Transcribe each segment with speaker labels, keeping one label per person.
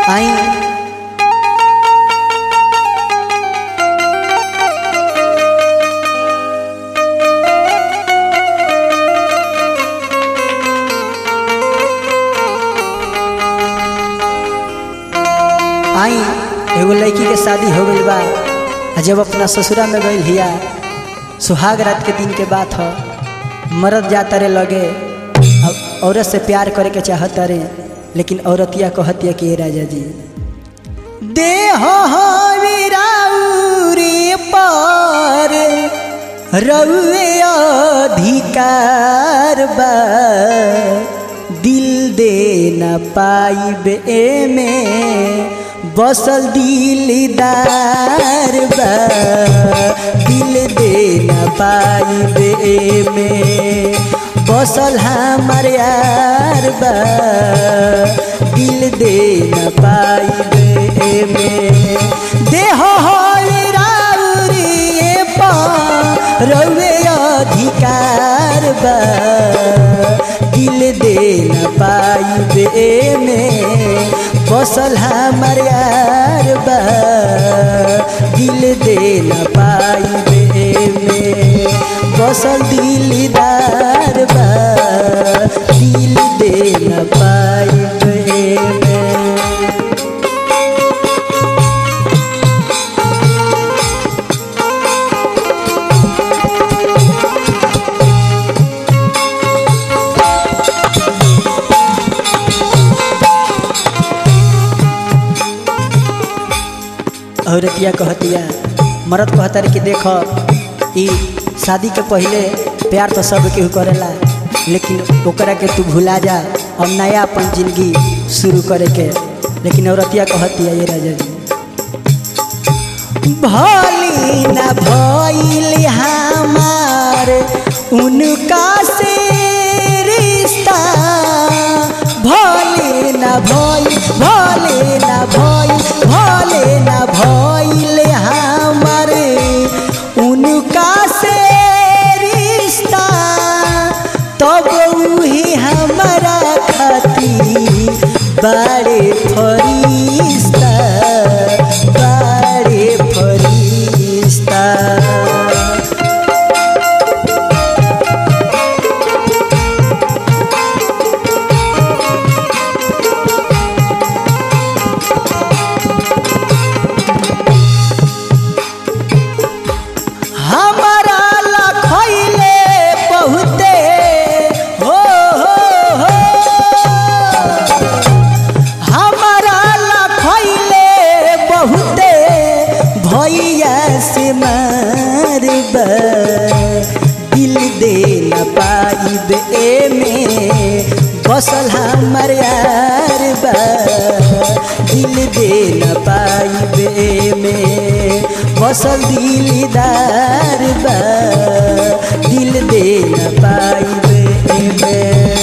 Speaker 1: आई आई एगो लड़की के शादी हो गई बा आ जब अपना ससुरा में गई हिया सुहाग रात के दिन के बात ह मरद जाता रे लगे अब औरत से प्यार करे के चाहता रे लेकिन औरतिया कहतिया कि "ए राजा जी देह वीराउरी पर रउए अधिकार बा दिल दे न पाइब में बसल दिलदार बा दिल दे न पाइब में बसल हमार यार बा दिल दे न पाइब में देह राउरी रउे अधिकार बा दिल दे न पाइबे में बसल हमार यार बा दिल दे न पाइबे में बसल दिलदार बा दिल दे न पाइबे में औरतिया कहतिया मरद कहता रे कि देख ई शादी के पहले प्यार तो सब केहू करेला लेकिन ओकरा के तू भुला जा अब नया अपन जिंदगी शुरू करे के लेकिन औरतिया कहतिया ये राजा जी भली न भइल हमार उनका से रिश्ता भले न भइल भले न भइल भले न भइल हमार उनका से रिश्ता तब उही हमारा खातिर बड़े फरिश्ता बड़े फरिश्ता हमारा लखैले बहुते हो हो हो हमारा लखैले बहुते भैया से मारब दिल दे न पाइब में बसल हमार यार बा दिल दे न पाइब में बसल दिलदार बा दिल दे न पाइब में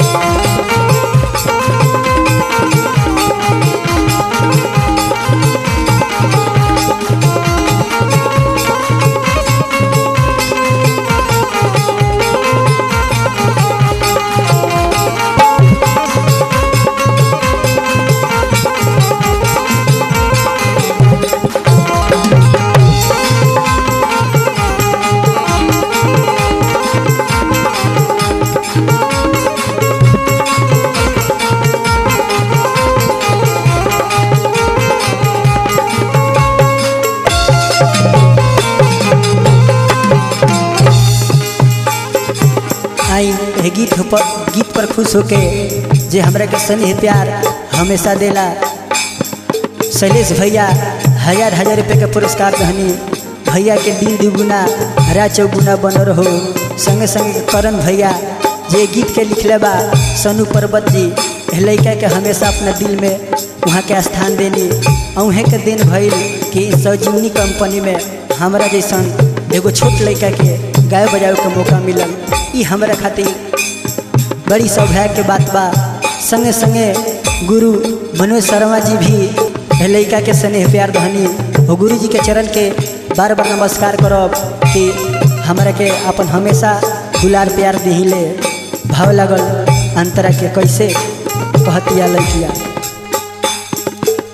Speaker 1: आई एह गीत पर गीत पर खुश होके जे हमरा के स्नेह प्यार हमेशा देला शैलेश भैया हजार हजार रुपये के पुरस्कार दहनी भैया के दिन दुगुना हरा चौगुना बन रहो संगे संगे करण भैया जे गीत के लिखले बा सनु पर्वत जी एह लड़का के हमेशा अपना दिल में वहाँ के स्थान देनी अहें के दिन भइल कि सजीवनी कंपनी में हमरा जैसन एगो छोट लड़का के गाय बजावे के मौका मिलल ई हमरा खातिर बड़ी सौभाग्य के बात बा संगे संगे गुरु मनोज शर्मा जी भी एह लड़का के स्नेह प्यार धनी और गुरु जी के चरण के बार बार नमस्कार करब कि हमरा के अपन हमेशा दुलार प्यार दिहिले भाव लगल अंतरा के कैसे कहतिया लड़किया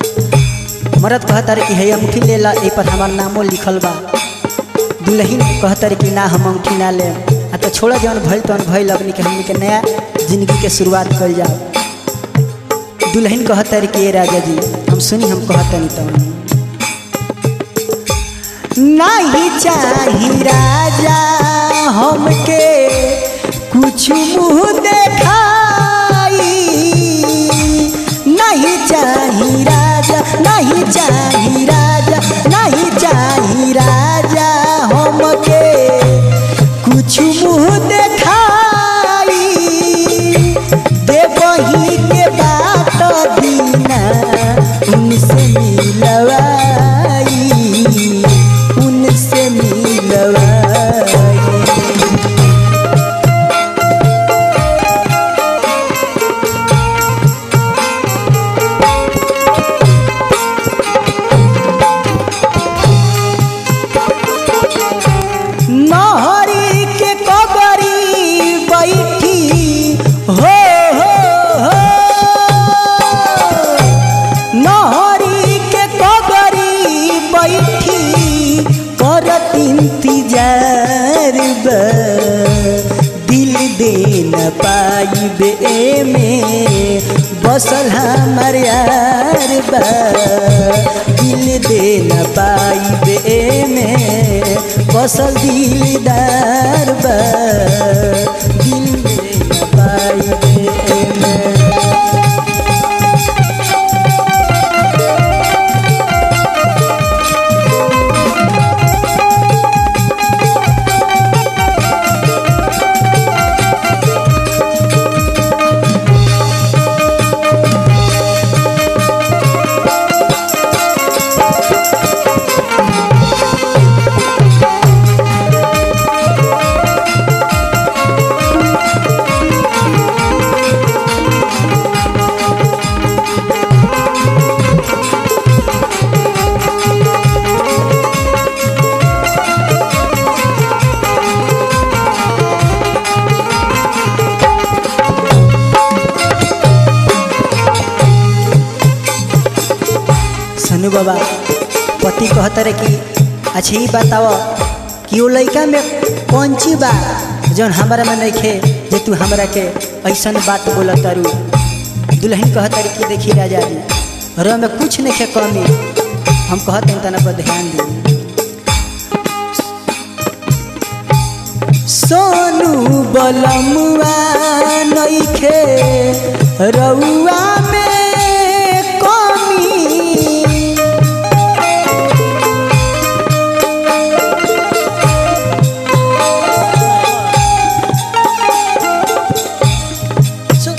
Speaker 1: मरद कहता रे कि है अंगूठी ले ला ए पर हमार नामो लिखल बा दुल्हन कहता रे कि ना हम अंगूठी ना ले आ तो छोड़ जौन भइल तौन भइल अपनी के हमनी के नया जिंदगी के शुरुआत कल जाओ दुल्हन कहता रे कि ए राजा जी हम सुनी हम कहता नहीं तो नहीं चाही राजा हमके कुछ मुँह देखाई नहीं चाही राजा नहीं चाही राजा नहीं चाही राजा हमके कुछ मुँह देखाई देवही के बात दीना उनसे मिलवाई उनसे मिलवाई नहरी के कबरी बैठी हो हो हो नहरी के कबरी बैठी करत इंतजार बा दिल दे न पाइबे में बसल हमर यार बा दिल दे न पाइबे में बसल दिलदार बा दिल दे न पाइबे में सनु बाबा पति कहता रहे कि अच्छा ही बताओ कि वो लड़का में कौन चीज बा जौन हमारा में नहीं खे जे तू हमरा के ऐसन बात बोला तारू दुल्हन कहता रहे कि देखी राजा जी रो में कुछ नहीं खे कमी हम कहते हैं तना पर ध्यान दी सोनू बलमुआ नहीं खे रउआ में कमी सो-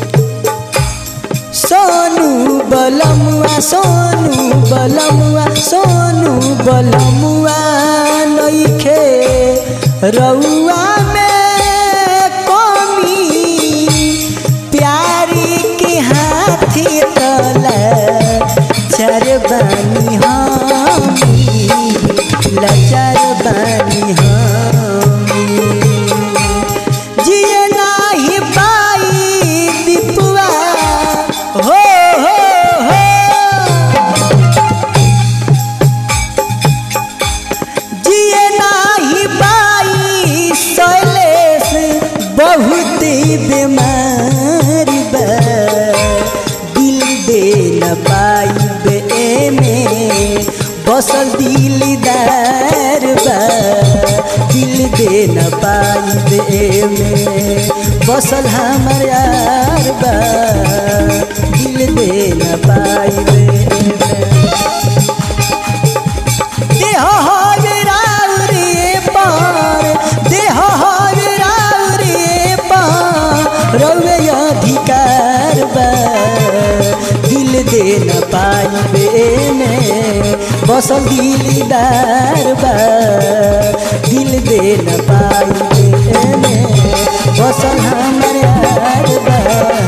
Speaker 1: सोनू बलमुआ सोनू बलमुआ सोनू बलमुआ नइखे रउआ में कमी प्यारी के हाथी तला चर बानी हमी लचर बानी हमी जिए नाही पाई दीपुआ हो हो हो जिए नाही पाई शैलेश बहुत बीमार बा दिल दे न पाई बे में बसल दिलदार बा दिल दे न पाई बे में बसल हमर यार बा दिल दे न पाई बे में देह हर राउरे पार देह हर राउरे पार रउए अधिकार बा दिल दे न पाइबे में बसल दिलदार बा दिल दे न पाइबे में बसल हमर यार बा